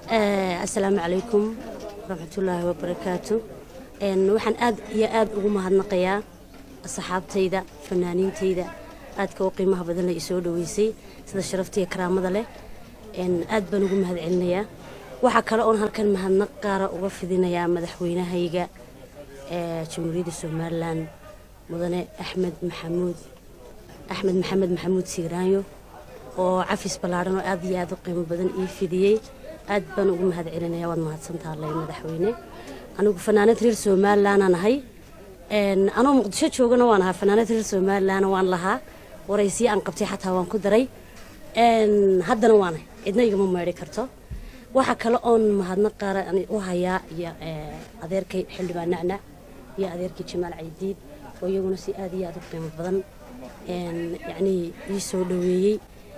asalaamu calaykum waraxmatullaahi wabarakaatu waxaan aad iyo aad ugu mahadnaqayaa asxaabtayda fanaaniintayda aadka u qiimaha badan la isoo dhaweysay sida sharaftiiyo karaamada leh aad baan ugu mahad celinayaa waxaa kale oon halkan mahadnaq qaara uga fidinayaa madaxweynahayga jamhuuriyadda somalilan mudane axmed maxamuud axmed maxamed maxamuud siiraanyo oo cafis ballaadhan oo aad iyo aad u qiimo badan ii fidiyey aad baan ugu mahad celinaya waad mahadsantaha lay madaxweyne anigu fanaanad reer somalilanaan ahay anoo muqdisho joogana waan ahaa fanaanad reer somalilan waan lahaa waraysiyo aan qabtay xataa waan ku daray haddana waana cidna igama meedhi karto waxaa kale oon mahadnaq qaara u hayaa iyo adeerkay xildhibaan nacnac iyo adeerkay jamaal caydiid oo iyaguna si aad iyo aad u qiimo badan yacnii ii soo dhaweeyey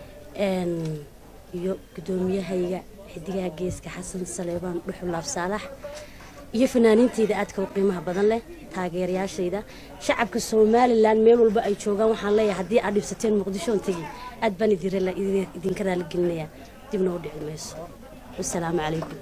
iyo guddoomiyahayga xidigaha geeska xasan saleebaan dhuxulaab saalax iyo fanaaniintayda aadka u qiimaha badan leh taageerayaashayda shacabka somalilan meel walba ay joogaan waxaan leeyahay haddii aad dhibsateen muqdishoon tegi aad baan idinka raaligelinayaa dibna u dhici mayso wasalaamu calaykum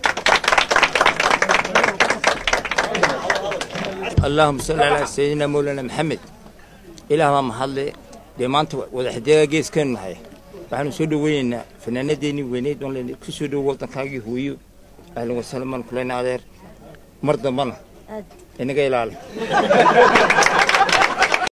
اللهم صل على سيدنا مولانا محمد إله ما محل dee maanta wadaxdeega geeskeenu nahay waxaanu soo dhaweynaynaa fanaanadeennii weyneyd oon len ku soo dhowo waddankaagii hooyo ahlan wasahlan baan kuleyna adeer mar dambana inaga ilaali